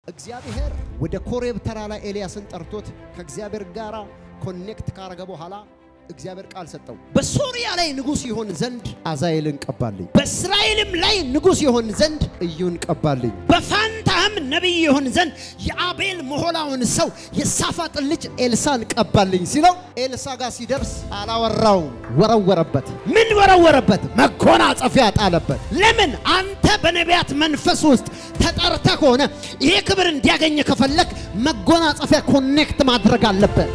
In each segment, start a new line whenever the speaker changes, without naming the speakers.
እግዚአብሔር ወደ ኮሬብ ተራራ ኤልያስን ጠርቶት ከእግዚአብሔር ጋር ኮኔክት ካረገ በኋላ እግዚአብሔር ቃል ሰጠው። በሶሪያ ላይ ንጉሥ ይሆን ዘንድ አዛኤልን ቀባልኝ፣ በእስራኤልም ላይ ንጉሥ ይሆን ዘንድ እዩን ቀባልኝ፣ በፋንታህም ነቢይ ይሆን ዘንድ የአቤል መሆላውን ሰው የሳፋጥን ልጅ ኤልሳን ቀባልኝ ሲለው ኤልሳ ጋር ሲደርስ አላወራውም፣ ወረወረበት። ምን ወረወረበት? መጎናጸፊያ ጣለበት። ለምን? አንተ በነቢያት መንፈስ ውስጥ ተጠርተ ከሆነ ይሄ ክብር እንዲያገኝ ከፈለግ መጎናጸፊያ ኮኔክት ማድረግ አለበት።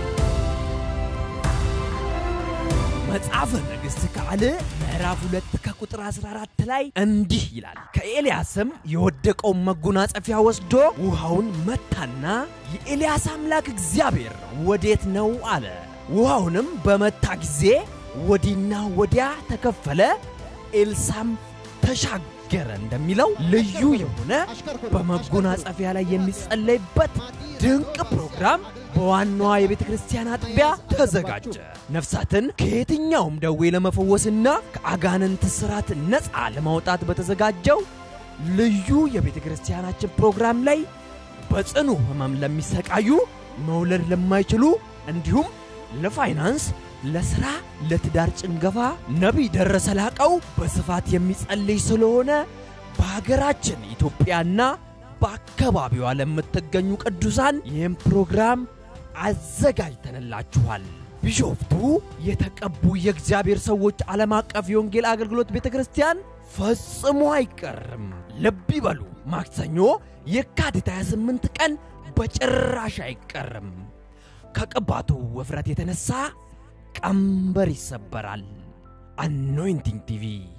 መጽሐፈ ነገሥት ካልዕ ምዕራፍ ሁለት ከቁጥር 14 ላይ እንዲህ ይላል። ከኤልያስም የወደቀውን መጎናጸፊያ ወስዶ ውሃውን መታና የኤልያስ አምላክ እግዚአብሔር ወዴት ነው አለ። ውሃውንም በመታ ጊዜ ወዲና ወዲያ ተከፈለ፣ ኤልሳም ተሻገረ እንደሚለው ልዩ የሆነ በመጎናጸፊያ ላይ የሚጸለይበት ድንቅ ፕሮግራም በዋናዋ የቤተ ክርስቲያን አጥቢያ ተዘጋጀ። ነፍሳትን ከየትኛውም ደዌ ለመፈወስና ከአጋንንት ስራት ነፃ ለማውጣት በተዘጋጀው ልዩ የቤተ ክርስቲያናችን ፕሮግራም ላይ በጽኑ ሕመም ለሚሰቃዩ፣ መውለድ ለማይችሉ እንዲሁም ለፋይናንስ፣ ለሥራ፣ ለትዳር ጭንገፋ ነቢይ ደረሰ ላቀው በስፋት የሚጸልይ ስለሆነ በሀገራችን ኢትዮጵያና በአካባቢዋ ለምትገኙ ቅዱሳን ይህም ፕሮግራም አዘጋጅተንላችኋል። ቢሾፍቱ የተቀቡ የእግዚአብሔር ሰዎች ዓለም አቀፍ የወንጌል አገልግሎት ቤተ ክርስቲያን ፈጽሞ አይቀርም። ልብ ይበሉ፣ ማክሰኞ የካቲት 28 ቀን በጭራሽ አይቀርም። ከቅባቱ ውፍረት የተነሳ ቀንበር ይሰበራል። አኖይንቲንግ ቲቪ